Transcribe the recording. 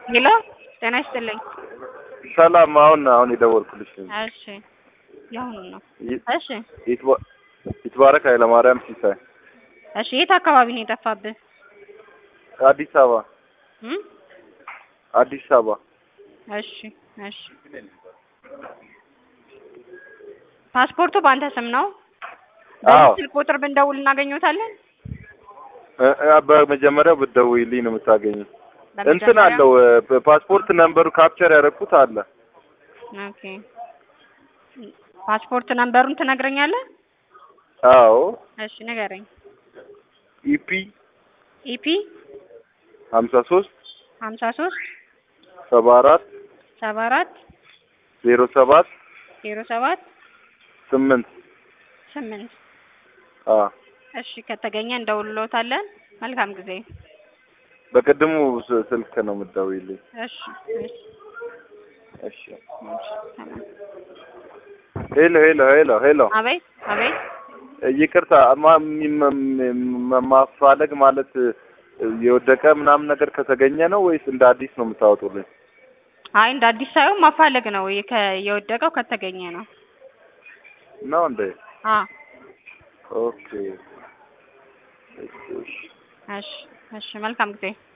ሄሎ ጤና ይስጥልኝ። ሰላም። አሁን አሁን የደወልኩልሽ እሺ የአሁኑ ነው። ይ- እሺ ይትባ- ይትባረክ ኃይለማርያም ሲሳይ እሺ የት አካባቢ ነው የጠፋብህ? አዲስ አበባ እም? አዲስ አበባ እሺ እሺ ፓስፖርቱ በአንተ ስም ነው? አዎ። በዚህ ስልክ ቁጥር ብንደውል እናገኘታለን? እ- እ- በመጀመሪያው ብትደውይልኝ ነው የምታገኝ። እንትን አለው እ፣ ፓስፖርት ነምበሩ ካፕቸር ያደረኩት አለ። ኦኬ ፓስፖርት ነምበሩን ትነግረኛለህ? አዎ እሺ ንገረኝ። ኢፒ ኢፒ ሀምሳ ሶስት ሀምሳ ሶስት ሰባ አራት ሰባ አራት ዜሮ ሰባት ዜሮ ሰባት ስምንት ስምንት አ እሺ ከተገኘ እንደውልሎታለን። መልካም ጊዜ። በቅድሙ ስ- ስልክ ነው የምትደውይልኝ። እሺ እሺ እሺ እሺ ሰላም። ሄሎ ሄሎ ሄሎ ሄሎ አቤት አቤት ይቅርታ ማ- ሚ- ም- ማፋለግ ማለት እ፣ የወደቀ ምናምን ነገር ከተገኘ ነው ወይስ እንደ አዲስ ነው የምታወጡልኝ? አይ እንደ አዲስ ሳይሆን ማፋለግ ነው። የከ- የወደቀው ከተገኘ ነው። ነው እንዴ? አ ኦኬ እሺ፣ እሺ። እሺ እሺ መልካም ጊዜ